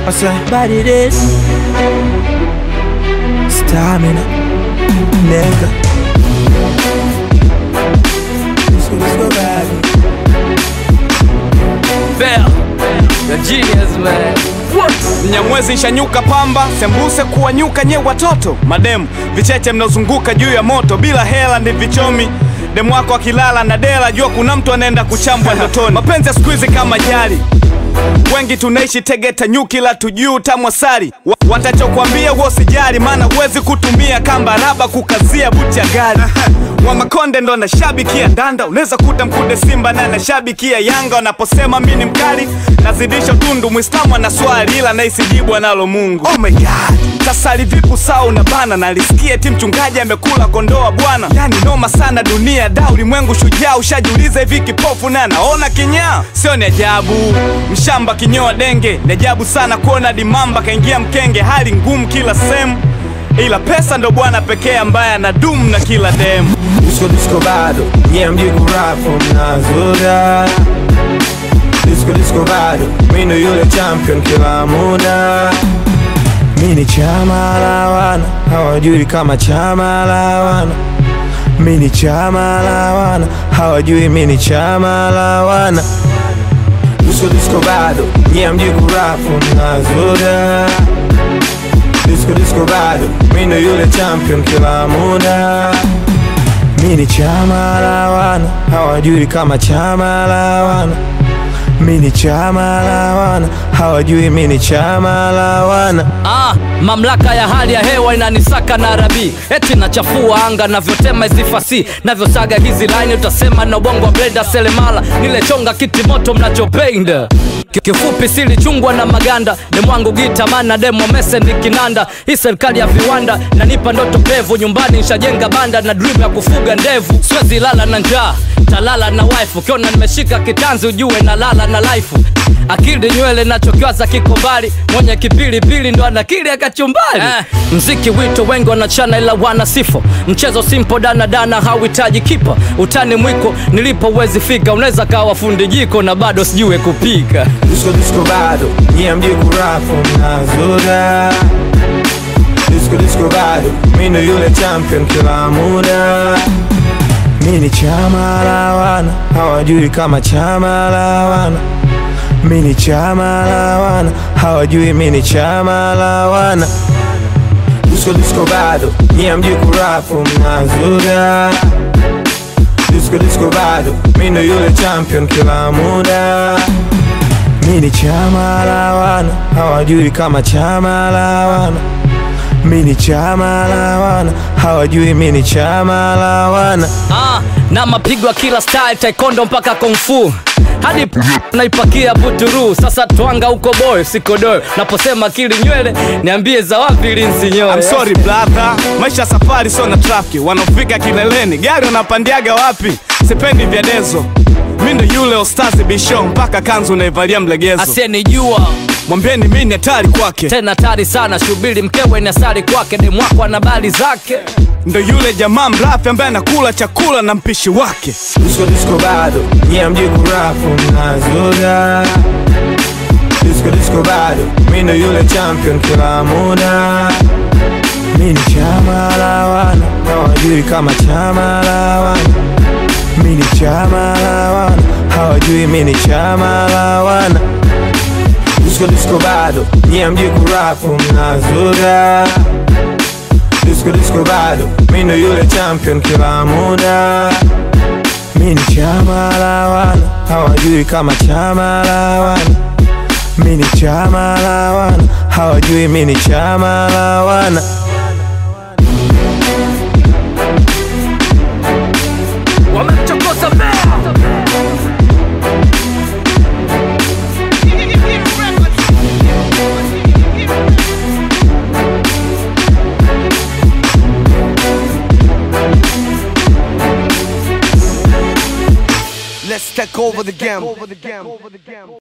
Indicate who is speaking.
Speaker 1: I say, but it is stamina, nigga. Let's go, let's go, baby.
Speaker 2: Fair. The genius man.
Speaker 3: Mnyamwezi nshanyuka pamba, sembuse kuwanyuka nye watoto mademu, vicheche mnaozunguka juu ya moto, bila hela ndi vichomi demu wako akilala na dela, jua kuna mtu anaenda kuchambwa ndotoni. Mapenzi ya siku hizi kama jali, wengi tunaishi Tegeta nyuki la tujuu tamwasari Wa- watachokwambia huo sijali, maana huwezi kutumia kamba raba kukazia buti ya gari wa Makonde ndo anashabikia danda, unaweza kuta mkude Simba na anashabikia Yanga. Wanaposema mi ni mkali, nazidisha tundu. Mwislamu ana swali ila naisijibu analo Mungu. Oh my God, sasa livipu saa unabana, nalisikia ti mchungaji amekula kondoa bwana. Yani noma sana dunia da, ulimwengu shujaa. Ushajiuliza hivi kipofu na anaona kinyaa? Sio ni ajabu, mshamba kinyoa denge. Ni ajabu sana kuona dimamba kaingia mkenge, hali ngumu kila sehemu ila pesa ndo bwana pekee ambaye anadumu na kila demu.
Speaker 1: Disco disco bado, nyie mjui kurapu mnazoda. Disco disco bado, mi ndo yule champion kila muda. Mi ni chama la wana, hawajui kama chama la wana. Mi ni chama la wana, hawajui mi ni chama la wana. Disco disco bado, nyie mjui kurapu mnazoda. Disco disco bado, mi ndo yule champion kila muda. Mi ni chama la wana, hawajui kama chama la wana. Mi ni chama la wana, hawajui mi ni chama la wana.
Speaker 2: Ah, mamlaka ya hali ya hewa inanisaka na rabi eti nachafua anga navyotema hizi fasi navyosaga hizi line utasema na ubongo wa blenda selemala nilechonga kiti moto mnachopenda Ki- kifupi silichungwa na maganda demwangu gitamana demo mese ni kinanda hii serikali ya viwanda nanipa ndoto pevu nyumbani nshajenga banda na dream ya kufuga ndevu siwezi lala na njaa talala na wife ukiona nimeshika kitanzi ujue na lala na life akili nywele nachokiwaza kiko mbali mwenye kipilipili ndo anakili akachumbali eh, mziki wito wengi wanachana ila wana sifo mchezo simpo danadana hauhitaji kipa utani mwiko nilipo uwezi fika unaweza kawa fundi jiko na bado sijue kupika
Speaker 1: Disco disco bado, nyie mjui kurapu mnazoda. Disco disco bado, mi ndo yule champion kila muda. Mi ni chama la wana, hawajui kama chama la wana. Mi ni chama la wana, hawajui mi ni chama la wana. Disco disco bado, nyie mjui kurapu mnazoda. Disco disco bado, mi ndo yule champion kila muda. Mi ni chama la wana, hawajui kama chama la wana. Mi ni chama la wana, hawajui mi ni chama la wana.
Speaker 2: ah, na mapigo ya kila style taekwondo mpaka kungfu hadi p- naipakia buturu sasa twanga huko boy sikodoyo naposema kili nywele niambie za wapi linsinyoe
Speaker 3: I'm sorry brother, maisha ya safari sio na trafiki. Wanaofika kileleni gari wanapandiaga wapi? Sipendi vya dezo, mi ndo yule ostazi bisho, mpaka kanzu naivalia mlegezo.
Speaker 2: asiyenijua
Speaker 3: Mwambieni mi ni hatari kwake,
Speaker 2: tena tari sana shubiri mkewe ni asari kwake demwako ana bali zake
Speaker 3: ndo yule jamaa mrafi ambaye anakula chakula na mpishi wake.
Speaker 1: Disco disco bado, nyie mjui kurapu mnazoda. Disco disco bado, mi ndo yule champion kila muda. Mi ni chama la wana, hawajui kama chama la wana. Mi ni chama la wana, hawajui mi ni chama la wana. Disco disco bado, nyie mjui kurapu mnazoda. Disco disco bado, mi ndo yule champion kila muda. Mi ni chama la wana, hawajui kama chama la wana. Mi ni chama la wana, hawajui mi ni chama la wana.
Speaker 2: wamemchokoza bea
Speaker 4: Let's take over the game.